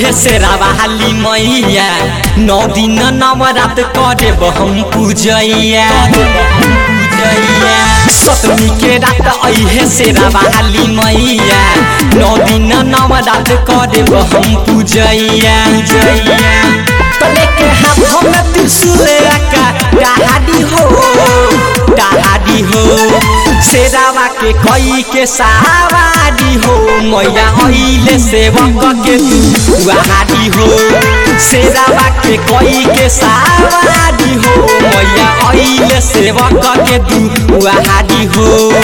अइले से रावाली मैया नौ दिन नवरात करे हम पूजैया सतमी के रात अइहे से रावाली मैया नौ दिन नवरात करे हम पूजैया तले के हाथ में त्रिशूल रखा डहाडी हो डहाडी हो शेरावा के कई के सवारी हो मैया अइले सेवक के तू वहाडी हो शेरावा के कई के सवारी हो मैया अइले सेवक के तू वहाडी हो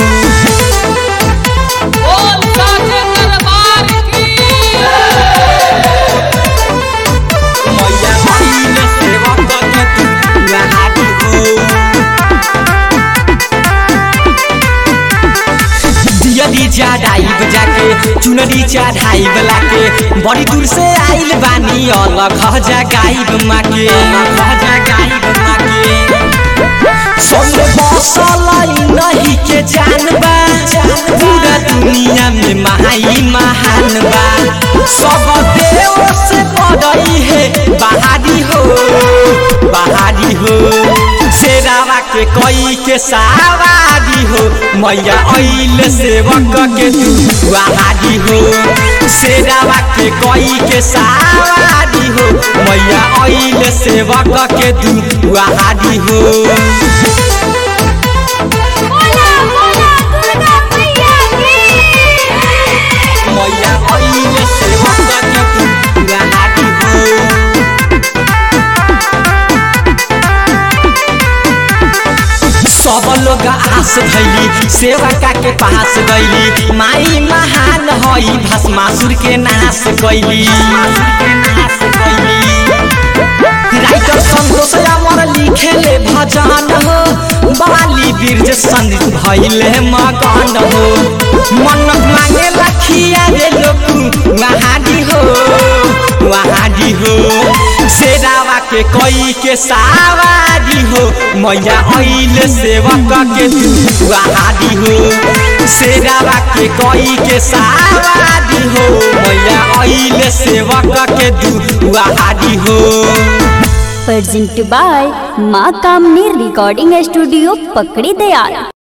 बोल साचे दरबार की मैया अइले सेवक के तू वहाडी हो दियरी चढ़ाइब जाके चुनरी चढ़ाइब लाके बड़ी दूर से आइल बानी अलग जगाइब माके अलग जगाइब माके सब बसल नहीं के जानबा पूरा दुनिया में महाई महान बा सब देव से बड़ई है बहारी हो बहारी हो शेरावा के कई के सवारी हो मैया अइल सेवक के तू वहारी हो शेरावा के कई के सवारी हो मैया अइल सेवक के तू वहारी हो बोला बोला दुर्गा मैया की मैया अइले सेवक के तू वहारी हो सब लोग आस धैली सेवका के पास गईली माई महान हई भस्मासुर के नाश कैली राइटर संतोष अमर लिखेले भजन हो बाली बीर्ज संग भइले मगन हो मन्नत मांगे लखिया रे लोग वहाडी हो वहाडी हो शेरावा के कई के सवारी हो मैया अइले सेवक के तू वहाडी हो शेरावा के कई के सवारी हो मैया अइले सेवक के तू वहाडी हो presented by माँ कामनी रिकॉर्डिंग स्टूडियो पकड़ी दयाल